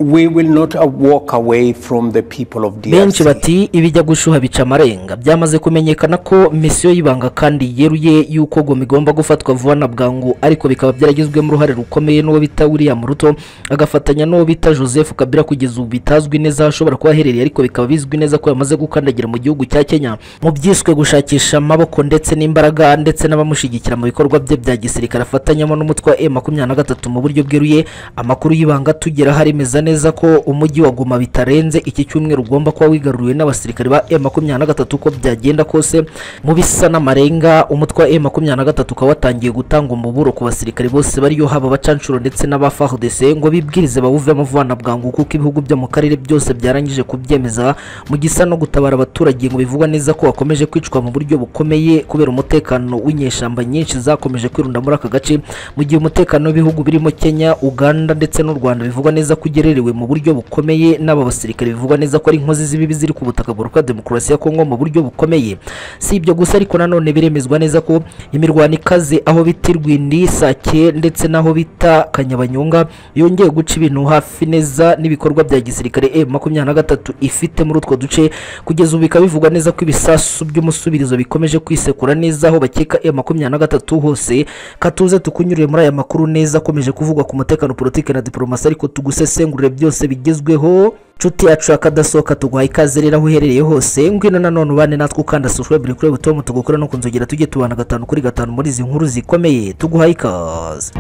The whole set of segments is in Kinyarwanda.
we will not uh, walk away from the people of benshi DRC. bati ibijya gushyuha bica amarenga byamaze kumenyekana ko misiyo y'ibanga kandi yeruye y'uko goma igomba gufatwa vuba na bwangu ariko bikaba byaragizwemo uruhare rukomeye n'uwo bita william ruto agafatanya n'uwo bita joseph kabila kugeza ubu bitazwi neza aho ashobora kuba aherereye ariko bikaba bizwi neza ko yamaze gukandagira mu gihugu cya kenya mu byiswe gushakisha amaboko ndetse n'imbaraga ndetse n'abamushyigikira mu bikorwa bye bya gisirikare afatanyamo n'umutwe wa m makumyabiri na gatatu mu buryo bweruye amakuru y'ibanga tugeraho aremeza neza ko umujyi wa goma bitarenze iki cyumweru ugomba kuba wigaruriwe n'abasirikare ba m makumyabiri na gatatu uko byagenda kose mu bisa n'amarenga umutwe wa m makumyabiri na gatatu ukaba watangiye gutanga umuburo ku basirikare bose bariyo haba abacanshuro ndetse n'abafardc ngo bibwirize bawuvemo vuba na bwangu kuko ibihugu byo mu karere byose byarangije kubyemeza mu gisa no gutabara abaturage ngo bivugwa neza ko bakomeje kwicwa mu buryo bukomeye kubera umutekano w'inyeshyamba nyinshi zakomeje kwirunda muri aka gace mu gihe umutekano w'ibihugu birimo kenya uganda ndetse n'u rwanda bivugwa neza ko ugererewe mu buryo bukomeye n'aba basirikare bivugwa neza ko ari inkozi z'ibibi ziri ku butaka buruka demokarasi ya kongo mu buryo bukomeye si ibyo gusa ariko nanone biremezwa neza ko imirwano ikaze aho bita irwindi sake ndetse n'aho bita kanyabanyonga yongeye guca ibintu hafi neza n'ibikorwa bya gisirikare m makumyabiri na gatatu ifite muri utwo duce kugeza ubu bikaba bivugwa neza ko ibisasu by'umusubirizo bikomeje kwisekura neza aho bakeka m makumyabiri na gatatu hose katuze tukunyurire muri aya makuru neza akomeje kuvugwa ku mutekano politiki na diporomasi ariko tugusesengurire byose bigezweho nshuti yacu yakadasohoka tuguhaye ikaze rero aho uherereye hose ngwino nanone ubane natwe ukanda subscribe kuri butomu tugukora no kunzogera tujye tubana gatanu kuri gatanu muri izi nkuru zikomeye tuguhaye ikaze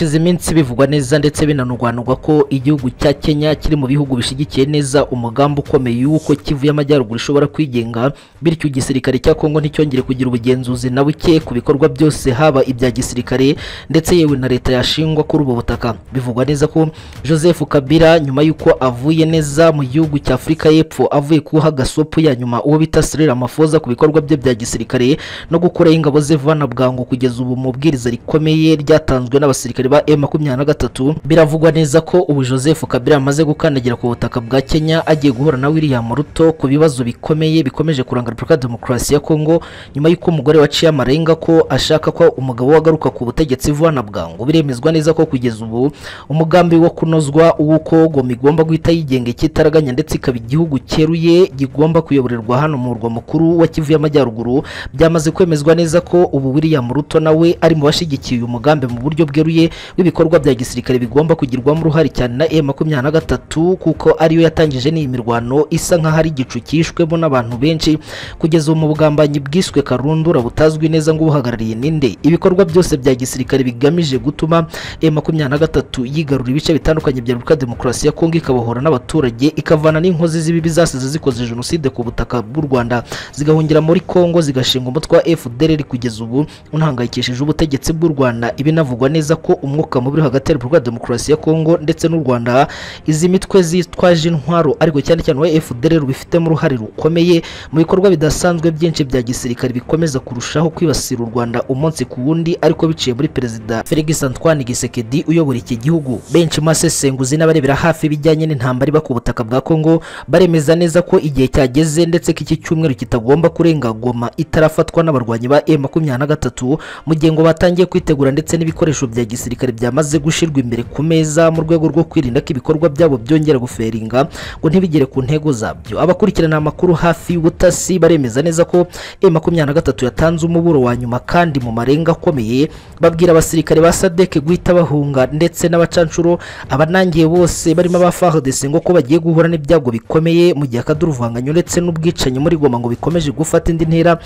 hashize iminsi bivugwa neza ndetse binanurwanurwa ko igihugu cya kenya kiri mu bihugu bishyigikiye neza umugambi ukomeye w'uko kivu y'amajyaruguru ishobora kwigenga bityo igisirikare cya kongo nticyongere kugira ubugenzuzi na buke ku bikorwa byose haba ibya gisirikare ndetse yewe na leta yashingwa kuri ubu butaka bivugwa neza ko joseph kabila nyuma y'uko avuye neza mu gihugu cya afurika y'epfo avuye kuha gasopu ya nyuma uwo bita sirira amafoza ku bikorwa bye bya gisirikare no gukuraho ingabo ze vana bwangu kugeza ubu mu bwiriza rikomeye ryatanzwe n'abasirikare ba M makumyabiri na gatatu biravugwa neza ko ubu Joseph Kabila amaze gukandagira ku butaka bwa Kenya agiye guhura na William Ruto ku bibazo bikomeye bikomeje kuranga Repubulika ya Demokarasi ya Kongo nyuma y'uko umugore waciye amarenga ko ashaka ko umugabo we agaruka ku butegetsi vuba na bwangu biremezwa neza ko kugeza ubu umugambi wo kunozwa uw'uko Goma igomba guhita yigenga ikitaraganya ndetse ikaba igihugu cyeruye gigomba kuyoborerwa hano mu murwa mukuru wa Kivu y'Amajyaruguru byamaze kwemezwa neza ko ubu William Ruto nawe ari mu bashigikiye uyu mugambi mu buryo bweruye w'ibikorwa bya gisirikare bigomba kugirwamo uruhare cyane na M makumyabiri na gatatu kuko ariyo yatangije n'iyi mirwano isa nk'aho ari igicu cyishwemo n'abantu benshi kugeza ubu mu bugambanyi bwiswe karundura butazwi neza ngo ubuhagarariye ninde ibikorwa byose bya gisirikare bigamije gutuma M makumyabiri na gatatu yigarura ibice bitandukanye bya Repubulika ya Demokarasi ya Kongo ikabohora n'abaturage ikavana n'inkozi z'ibibi zasize zikoze jenoside ku butaka bw'u Rwanda zigahungira muri Kongo zigashinga umutwe wa FDLR kugeza ubu unahangayikishije ubutegetsi bw'u Rwanda ibinavugwa neza ko umwuka mubi uri hagati ya Repubulika ya Demokarasi ya Kongo ndetse n'u Rwanda izi mitwe zitwaje intwaro ariko cyane cyane uwa FDLR bifitemo uruhare rukomeye mu bikorwa bidasanzwe byinshi bya gisirikare bikomeza kurushaho kwibasira u Rwanda umunsi ku wundi ariko biciye muri Perezida Felix Antoine Tshisekedi uyobora iki gihugu benshi mu basesenguzi n'abarebera hafi ibijyanye n'intambara iba ku butaka bwa Kongo baremeza neza ko igihe cyageze ndetse ko iki cyumweru kitagomba kurenga Goma itarafatwa n'abarwanyi ba M makumyabiri na gatatu mu gihe ngo batangiye kwitegura ndetse n'ibikoresho bya gisirikare byamaze gushyirwa imbere ku meza mu rwego rwo kwirinda ko ibikorwa byabo byongera guferinga ngo ntibigere ku ntego zabyo abakurikirana amakuru hafi y'ubutasi baremeza neza ko M makumyabiri na gatatu yatanze umuburo wa nyuma kandi mu marenga akomeye babwira abasirikare ba sadek guhita bahunga ndetse n'abacanshuro abanangiye bose barimo aba FARDC ngo ko bagiye guhura n'ibyago bikomeye mu gihe akaduruvanganya ndetse n'ubwicanyi muri Goma ngo bikomeje gufata indi ntera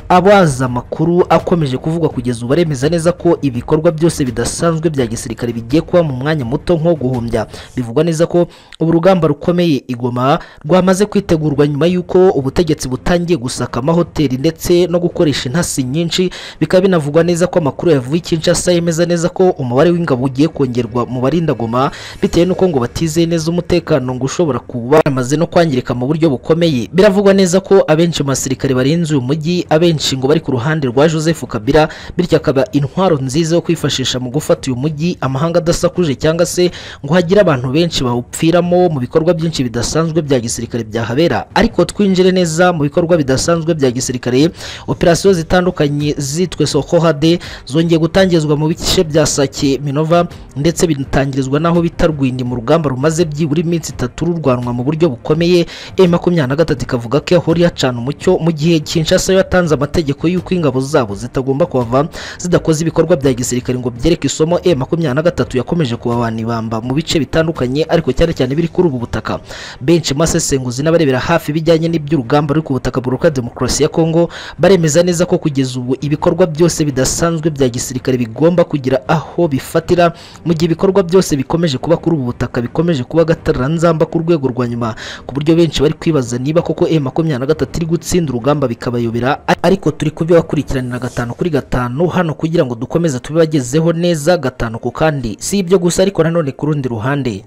abaza amakuru akomeje kuvugwa kugeza ubu baremeza neza ko ibikorwa byose bidasanzwe bya gisirikare bigiye kuba mu mwanya muto nko guhumbya bivugwa neza ko ubu rugamba rukomeye igoma rwamaze kwitegurwa nyuma y'uko ubutegetsi butangiye gusaka amahoteli ndetse no gukoresha intasi nyinshi bikaba binavugwa neza ko amakuru yavuye i Kinshasa yemeza neza ko umubare w'ingabo ugiye kongerwa mu barinda Goma bitewe n'uko ngo batizeye neza umutekano ngo ushobora kuba amaze no kwangirika mu buryo bukomeye biravugwa neza ko abenshi mu basirikare barinze uyu mujyi abenshi ngo bari ku ruhande rwa Joseph Kabila bityo akaba intwaro nziza yo kwifashisha mu gufata uyu uyu mujyi amahanga adasakuje cyangwa se ngo hagire abantu benshi bawupfiramo mu bikorwa byinshi bidasanzwe bya gisirikare byahabera ariko twinjire neza mu bikorwa bidasanzwe bya gisirikare operasiyo zitandukanye zitwe sokohade zongeye gutangizwa mu bice bya sake minova ndetse bitangirizwa n'aho bita rwindi mu rugamba rumaze byibura iminsi itatu rurwanwa mu buryo bukomeye e makumyabiri na gatatu ikavuga ko yahora yacana umucyo mu gihe kinshasa yatanze amategeko y'uko ingabo zabo zitagomba kuhava zidakoze ibikorwa bya gisirikare ngo byereke isomo e makumyabiri na gatatu yakomeje kubabana ibamba mu bice bitandukanye ariko cyane cyane biri kuri ubu butaka benshi mu basesenguzi n'abarebera hafi ibijyanye n'iby'urugamba ruri ku butaka buruka demokarasi ya kongo baremeza neza ko kugeza ubu ibikorwa byose bidasanzwe bya gisirikare bigomba kugira aho bifatira mu gihe ibikorwa byose bikomeje kuba kuri ubu butaka bikomeje kuba agatarranzamba ku rwego rwa nyuma ku buryo benshi bari kwibaza niba koko e makumyabiri na gatatu iri gutsinda urugamba bikabayobera ariko turi kubibakurikiranira gatanu kuri gatanu hano kugira ngo dukomeze tubibagezeho neza gatanu ku kandi si ibyo gusa ariko nanone ku rundi ruhande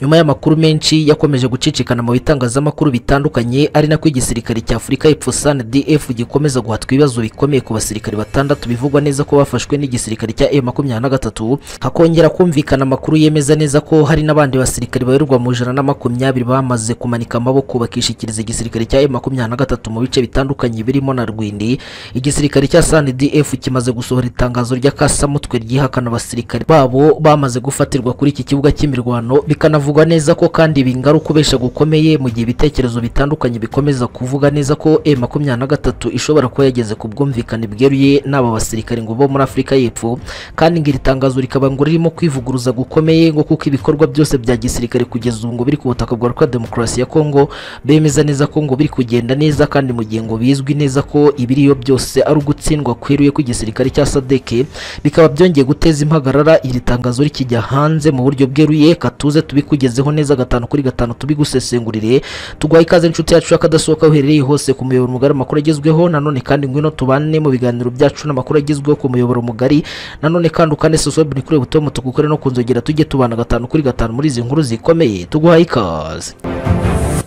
nyuma y'amakuru menshi yakomeje gucicikana mu bitangazamakuru bitandukanye ari nako igisirikare cya afurika y'epfo sandf gikomeza guhatwa ibibazo bikomeye ku basirikare batandatu bivugwa neza ko bafashwe n'igisirikare cya e makumyabiri na gatatu hakongera kumvikana amakuru yemeza neza ko hari n'abandi basirikare bayoborwa mu ijana na makumyabiri bamaze kumanika amaboko bakishikiriza igisirikare cya e makumyabiri na gatatu mu bice bitandukanye birimo na rwindi igisirikare cya sandf kimaze gusohora itangazo ry'akasamutwe ryihakana abasirikare babo bamaze gufatirwa kuri iki kibuga cy'imirwano bikanavuga bivugwa neza ko kandi bingaruka ubesha gukomeye mu gihe ibitekerezo bitandukanye bikomeza kuvuga neza ko e makumyabiri na gatatu ishobora kuba yageze ku bwumvikane bweruye n'aba basirikare ngo bo muri afurika y'epfo kandi ngo iri tangazo rikaba ngo ririmo kwivuguruza gukomeye ngo kuko ibikorwa byose bya gisirikare kugeza ubu ngo biri ku butaka bwa repubulika demokarasi ya kongo bemeza neza ko ngo biri kugenda neza kandi mu gihe ngo bizwi neza ko ibiriyo byose ari ugutsindwa kweruye kw'igisirikare cya sadeke bikaba byongeye guteza impagarara iri tangazo rikijya hanze mu buryo bweruye katuze tubikurikiza tukugezeho neza gatanu kuri gatanu tubigusesengurire tuguha ikaze inshuti yacu y'akadasohoka uherereye hose ku muyoboro mugari amakuru agezweho nanone kandi ngwino tubane mu biganiro byacu n'amakuru agezweho ku muyoboro mugari nanone kandi ukande sosiyete ni kuri buto mutuku kure no kunzogera tujye tubana gatanu kuri gatanu muri izi nkuru zikomeye tuguha ikaze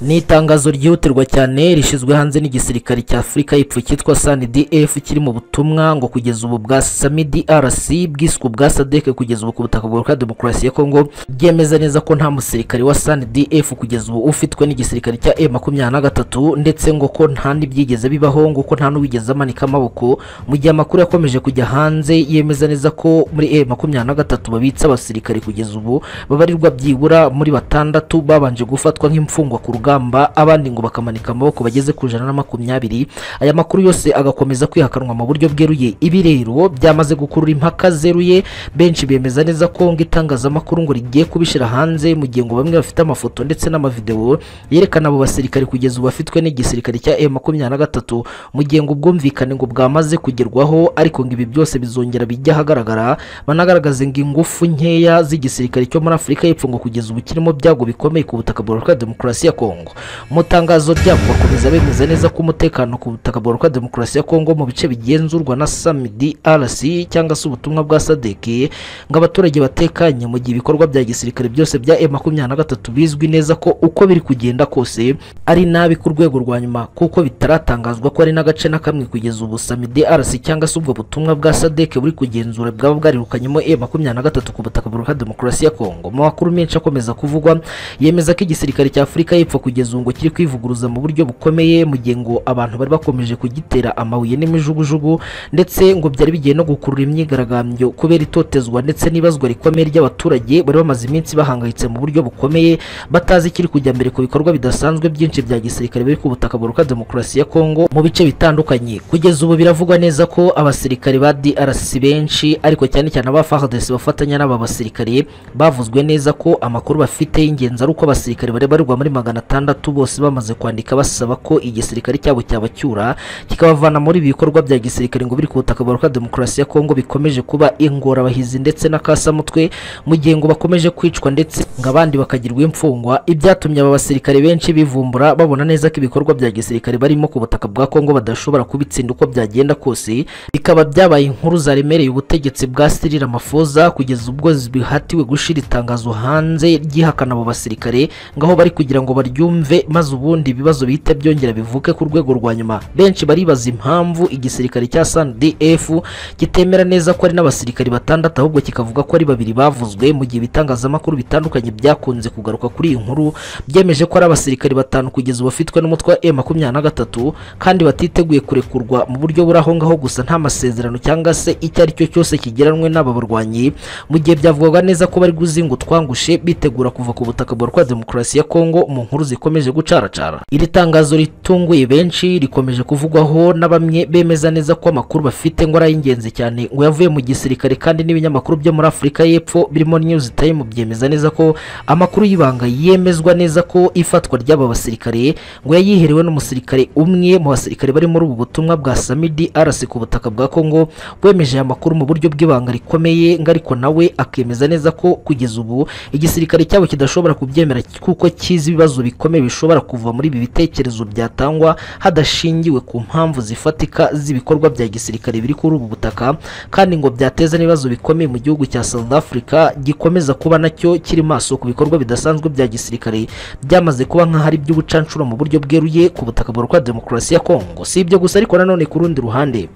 ni itangazo ryihutirwa cyane rishyizwe hanze n'igisirikare cya afurika y'epfo cyitwa sandf kiri mu butumwa ngo kugeza ubu bwa sami drc bwiswe ubwa sadek kugeza ubu ku butaka bwa demokarasi ya kongo byemeza neza ko nta musirikare wa sandf kugeza ubu ufitwe n'igisirikare cya e makumyabiri na gatatu ndetse ngo ko nta n'ibyigeze bibaho ngo ko nta n'uwigeze amanika amaboko mu gihe amakuru yakomeje kujya hanze yemeza neza ko muri e makumyabiri na gatatu babitse abasirikare kugeza ubu babarirwa byibura muri batandatu babanje gufatwa nk'imfungwa ku rugamba urugamba abandi ngo bakamanika amaboko bageze ku ijana na makumyabiri aya makuru yose agakomeza kwihakanwa mu buryo bweruye ibi rero byamaze gukurura impaka zeruye benshi bemeza neza ko ngo itangazamakuru ngo rigiye kubishyira hanze mu gihe ngo bamwe bafite amafoto ndetse n'amavidewo yerekana abo basirikare kugeza ubu bafitwe n'igisirikare cya e makumyabiri na gatatu mu gihe ngo ubwumvikane ngo bwamaze kugerwaho ariko ngo ibi byose bizongera bijya ahagaragara banagaragaze ngo ingufu nkeya z'igisirikare cyo muri afurika y'epfo ngo kugeza ubu kirimo byago bikomeye ku butaka bwa demokarasi ya kongo kongo mu tangazo ryabo bakomeza bemeza neza ko umutekano ku butaka bwa repubulika demokarasi ya kongo mu bice bigenzurwa na samidi rc cyangwa se ubutumwa bwa sadeki ngo abaturage batekanye mu gihe ibikorwa bya gisirikare byose bya e makumyabiri na gatatu bizwi neza ko uko biri kugenda kose ari nabi ku rwego rwa nyuma kuko bitaratangazwa ko ari n'agace na kamwe kugeza ubu samidi rc cyangwa se ubwo butumwa bwa sadeki buri kugenzura bwaba bwarirukanyemo e makumyabiri na gatatu ku butaka bwa repubulika demokarasi ya kongo mu makuru menshi akomeza kuvugwa yemeza ko igisirikare cya afurika y'epfo kugeza ubu ngo kiri kwivuguruza mu buryo bukomeye mu gihe ngo abantu bari bakomeje kugitera amabuye n'imijugujugu ndetse ngo byari bigiye no gukurura imyigaragambyo kubera itotezwa ndetse n'ibazwa rikomeye ry'abaturage bari bamaze iminsi bahangayitse mu buryo bukomeye batazi ikiri kujya mbere ku bikorwa bidasanzwe byinshi bya gisirikare biri ku butaka buruka demokarasi ya kongo mu bice bitandukanye kugeza ubu biravugwa neza ko abasirikare ba drc benshi ariko cyane cyane aba fardc bafatanya n'aba basirikare bavuzwe neza ko amakuru bafite y'ingenzi ari uko abasirikare bari barirwa muri magana batandatu bose bamaze kwandika basaba ko igisirikare cyabo cyabacyura kikabavana muri ibi bikorwa bya gisirikare ngo biri ku butaka bwa demokarasi ya kongo bikomeje kuba ingorabahizi ndetse n'akasamutwe mu gihe ngo bakomeje kwicwa ndetse ngo abandi bakagirwa imfungwa ibyatumye aba basirikare benshi bivumbura babona neza ko ibikorwa bya gisirikare barimo ku butaka bwa kongo badashobora kubitsinda uko byagenda kose bikaba byabaye inkuru zaremereye ubutegetsi bwa sirira mafoza kugeza ubwo bihatiwe gushira itangazo hanze ryihakana abo basirikare ngaho bari kugira ngo baryu yumve maze ubundi ibibazo bihita byongera bivuke ku rwego rwa nyuma benshi baribaza impamvu igisirikare cya SANDF kitemera neza ko ari n'abasirikari batandatu ahubwo kikavuga ko ari babiri bavuzwe mu gihe ibitangazamakuru bitandukanye byakunze kugaruka kuri iyi nkuru byemeje ko ari abasirikari batanu kugeza ubu bafitwe n'umutwe wa M makumyabiri na gatatu kandi batiteguye kurekurwa mu buryo buri aho ngaho gusa nta masezerano cyangwa se icyo ari cyo cyose kigeranwe n'aba barwanyi mu gihe byavugwaga neza ko bari guzinga utwangushe bitegura kuva ku butaka bwa rwa demokarasi ya kongo mu nkuru zikomeje gucaracara iri tangazo ritunguye benshi rikomeje kuvugwaho na bamwe bemeza neza ko amakuru bafite ngo ari ay'ingenzi cyane ngo yavuye mu gisirikare kandi n'ibinyamakuru byo muri afurika y'epfo birimo news time byemeza neza ko amakuru y'ibanga yemezwa neza ko ifatwa ry'aba basirikare ngo yayihiriwe n'umusirikare umwe mu basirikare bari muri ubu butumwa bwa samidi arasi ku butaka bwa kongo wemeje aya makuru mu buryo bw'ibanga rikomeye ngo ariko nawe akemeza neza ko kugeza ubu igisirikare cyabo kidashobora kubyemera kuko kizi ibibazo bikomeye bishobora kuva muri ibi bitekerezo byatangwa hadashingiwe ku mpamvu zifatika z'ibikorwa bya gisirikare biri kuri ubu butaka kandi ngo byateza n'ibibazo bikomeye mu gihugu cya South Africa gikomeza kuba nacyo kiri maso ku bikorwa bidasanzwe bya gisirikare byamaze kuba nk'ahari by'ubucancuro mu buryo bweruye ku butaka bwa demokarasi ya Kongo si ibyo gusa ariko nanone ku rundi ruhande